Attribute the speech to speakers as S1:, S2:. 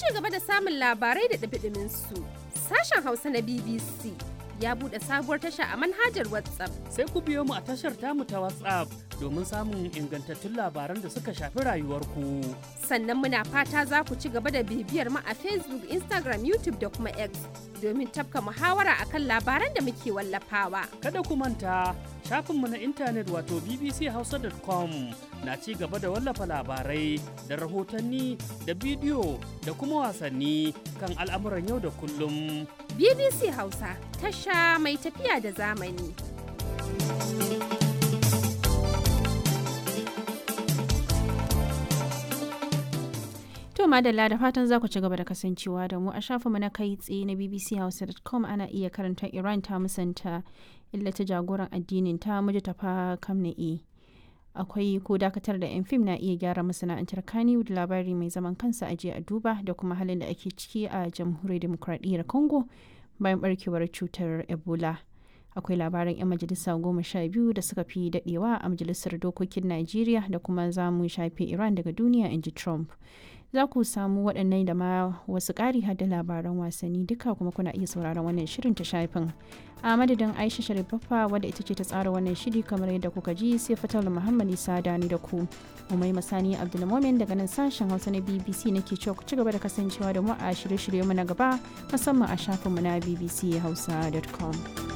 S1: ci gaba da samun labarai da ɗumi su sashen Hausa na BBC ya buɗe sabuwar tasha a manhajar WhatsApp.
S2: Sai ku biyo mu a tashar tamu ta WhatsApp domin samun ingantattun labaran da suka shafi rayuwarku.
S1: Sannan muna fata za ku ci gaba da bibiyar mu a Facebook, Instagram, YouTube da kuma X domin tafka muhawara akan labaran da muke wallafawa.
S2: Kada ku manta shafinmu na intanet wato bbchausa.com na ci gaba da wallafa labarai da rahotanni da bidiyo da kuma wasanni kan al'amuran yau da kullum.
S1: BBC Hausa tasha mai tafiya da zamani.
S3: To madalla da fatan za ku ci gaba da kasancewa da mu a shafinmu na kai tsaye na bbchausa.com ana iya karanta Iran ta musanta illata jagoran addinin ta muji tafa kamna'i. Akwai ko dakatar da 'yan fim na iya gyara masana'antar Kannywood labari mai zaman kansa a a duba da kuma halin da ake ciki a jamhuriyar demokradiyyar Congo bayan barkewar cutar Ebola. Akwai labaran 'yan majalisa goma sha biyu da suka fi daɗewa a majalisar dokokin Najeriya da kuma zamu shafe Iran daga duniya in ji Trump. za ku samu waɗannan da ma wasu ƙari da labaran wasanni duka kuma kuna iya sauraron wannan shirin ta shafin a madadin aisha sharifaffa wadda ita ce ta tsara wannan shiri kamar yadda kuka ji sai fatal muhammad isa dani da ku umai masani abdulmomin daga nan sashen hausa na bbc nake cewa ku ci gaba da kasancewa da mu a shirye-shirye mu na gaba musamman a shafinmu na bbchausa.com.